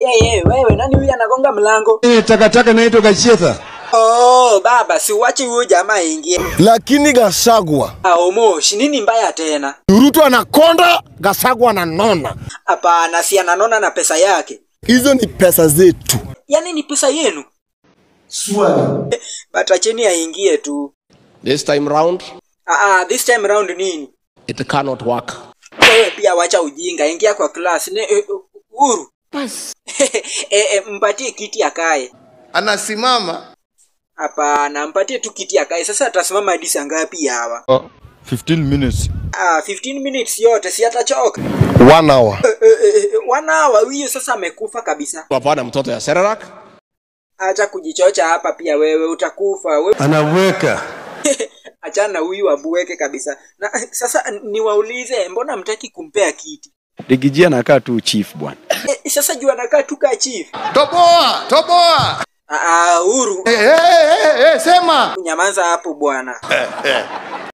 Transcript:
Hey, hey, wewe nani huyu anagonga mlango? Eh, takataka naitwa Gachetha. Oh, baba, si uache huyo jamaa aingie. lakini Gasagwa Ah, Omosh, nini mbaya tena? Ruto anakonda, Gasagwa ananona. Hapana, si ananona na pesa yake. Hizo ni pesa zetu. Yaani ni pesa yenu. Swali. Batacheni aingie tu. This time round, Ah, ah, this time round nini? it cannot work. Wewe pia wacha ujinga, ingia kwa class. Ne, eh, Uhuru. eh, eh, mpatie kiti akae. anasimama Hapana, mpatie tu kiti akae. Sasa atasimama hadi saa ngapi hawa? 15 minutes. Ah, 15 minutes yote si atachoka. One hour. Eh, eh, eh, wanawa huyo sasa amekufa kabisa. Hapana mtoto ya Serarak. Acha kujichocha hapa pia wewe utakufa. Wewe Anaweka. achana na huyu abuweke kabisa. Na sasa niwaulize, mbona mtaki kumpea kiti? Digiji anakaa tu chief bwana. E, sasa juu anakaa tu kaa chief. toboa toboa Ah, ah, Uhuru, hey, hey, hey, hey, sema nyamaza hapo bwana.